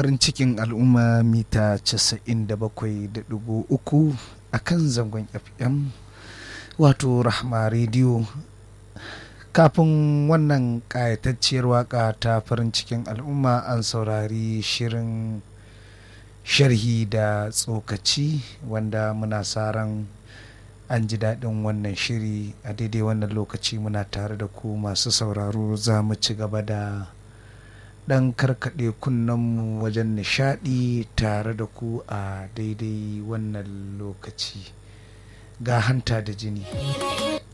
farin cikin al'umma mita 97.3 a kan zangon fm wato rahma rediyo kafin wannan ƙayatacciyar waka ta farin cikin al'umma an saurari shirin sharhi da tsokaci wanda muna sa ran an ji daɗin wannan shiri a daidai wannan lokaci muna tare da ku masu sauraro za mu ci gaba da ɗan karkaɗe kunnenmu wajen nishaɗi tare da ku a daidai wannan lokaci ga hanta da jini